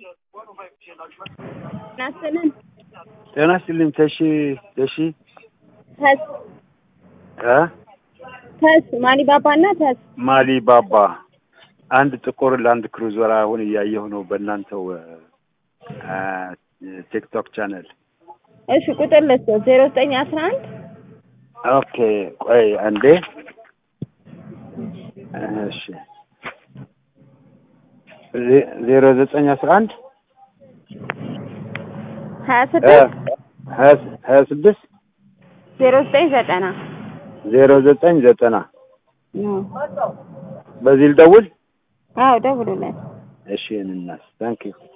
ናስልን ጤና ይስጥልኝ። ተሺ ተሺ ተስ እ ተስ ማሊ ባባ እና ተስ ማሊ ባባ አንድ ጥቁር ላንድ ክሩዘር አሁን እያየሁ ነው በእናንተው እ ቲክቶክ ቻነል። እሺ ቁጥር ልስጥ ዜሮ ዘጠኝ አስራ አንድ ኦኬ ቆይ አንዴ እሺ ዜ- ዜሮ ዘጠኝ አስራ አንድ ሀያ እ ስድስት ሀያ ስ- ሀያ ስድስት ዜሮ ዘጠኝ ዘጠና ዜሮ ዘጠኝ ዘጠና በዚህ ልደውል? አዎ ደውሉለት። እሺ እናስ ታንክ ዩ